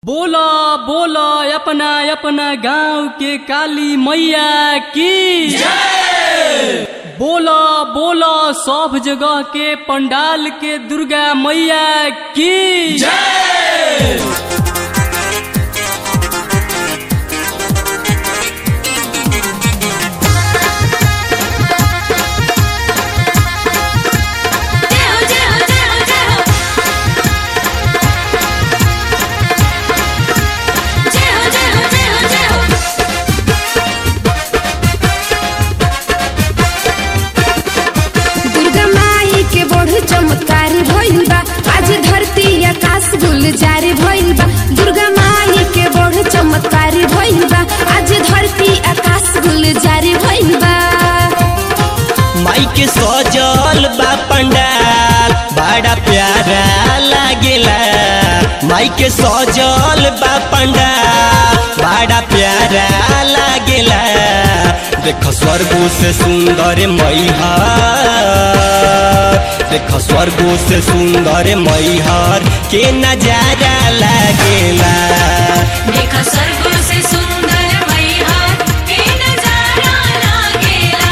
बोला बोला अपना अपना गांव के काली मैया की बोला बोला सब जगह के पंडाल के दुर्गा मैया की जय हो जय हो जय हो जय हो जय हो जय हो जय हो जय हो दुर्गा माई के बढ़ चमत्कार भइल बा आज धरती आकाश गुलजार भइल बा दुर्गा माई के बढ़ चमत्कार भइल बा आज धरती आकाश गुलजार भइल बा माई के सजल बा पंडाल बड़ा प्यारा लागेला माई के सजल बा पंडाल बड़ा प्यारा लागेला देख स्वर्गो से सुंदर मैहर देख स्वर्गो से सुंदर मैहर के नजारा लागेला देखा स्वर्ग से सुंदर मैया के नजारा लागेला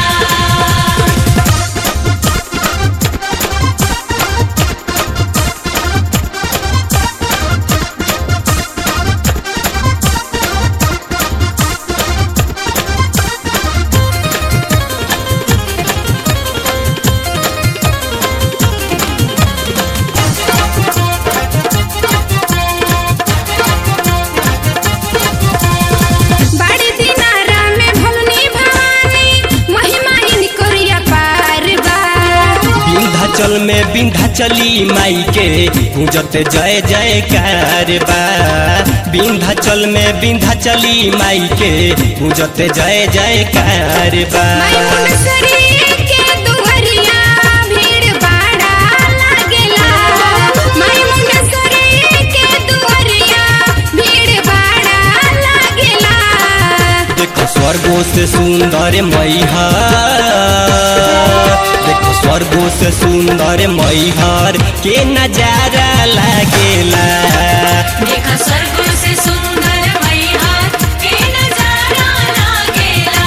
बाड़ी दिनारा में भवनी भवानी महिमा इनकोरिया पार बा विंध्याचल में विंध्याचली माई के पूजत जय जयकार बा विंध्याचल में विंध्याचली माई के पूजत जय जयकार बा माई मुंडसरी के दुहरिया भीड़ बाड़ा लागेला माई मुंडसरी के दुहरिया भीड़ बाड़ा लागेला देखो स्वर्गो से सुंदर मैहर देखो स्वर्गो से सुंदर मैहर के नजारा लागेला देखा स्वर्ग से सुंदर मैया के नजारा लागेला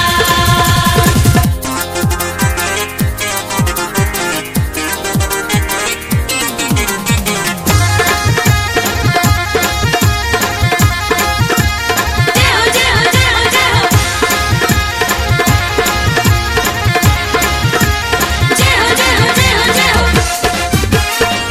जय हो जय हो जय हो जय हो जय हो जय हो जय हो जय हो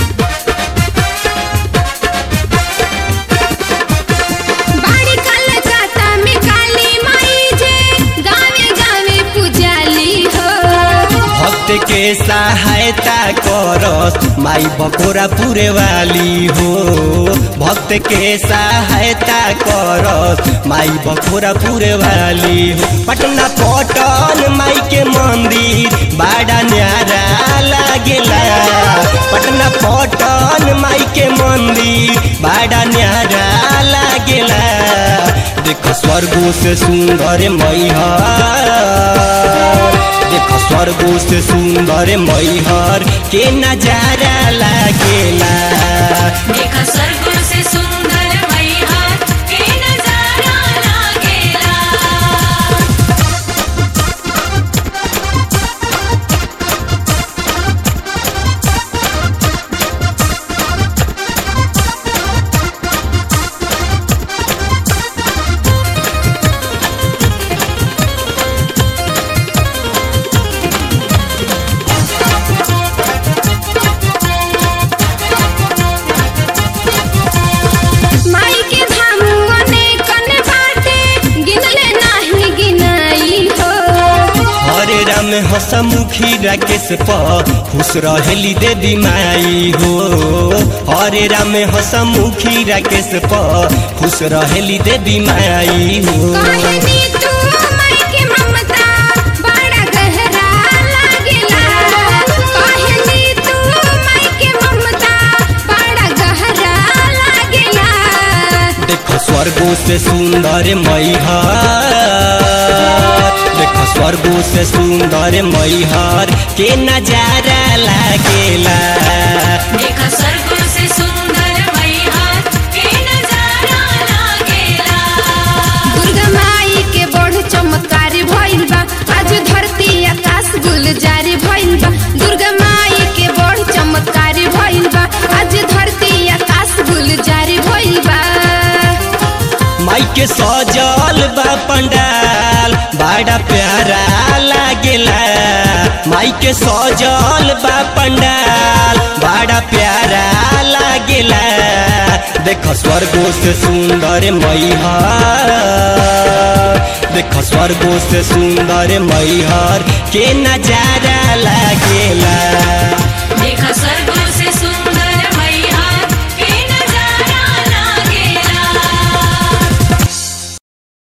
बाड़ी कलकत्ता में काली माई जे गावे गावे पुजाली हो भक्त के सहायता करस माई बकोरा पूरे वाली हो भक्त के सहायता करस माई बकोरा पूरे वाली हो पटना पटन माई के मंदिर बड़ा न्यारा लागेला पटना पटन माई के मंदिर बड़ा न्यारा लागेला देखो स्वर्गो से सुंदर मैहर देखो स्वर्गो से सुंदर मैहर के नजारा लागेला देखा स्वर्ग से सुंदर मैया के नजारा लागेला माई के धाम अनेकन बाटे गिनले नाही गिनाई हो हरे राम हसमुखी राकेश प खुश रहेली देवी माई हो हरे राम हसमुखी राकेश प खुश रहेली देवी माई हो कहनी तू माई के ममता बड़ा गहरा लागेला कहनी तू माई के ममता बड़ा गहरा लागेला देखो स्वर्गो से सुंदर मैहर देखो स्वर्गो से सुंदर मैहर के नजारा लागेला देखा स्वर्ग से सुंदर मैया के नजारा सजल बा पंडाल बड़ा प्यारा लागेला माई के सजल बा पंडाल बड़ा प्यारा लागेला देख स्वर्गो से सुंदर मैहर देख स्वर्गो से सुंदर मैहर के नजारा लागेला देखा स्वर्ग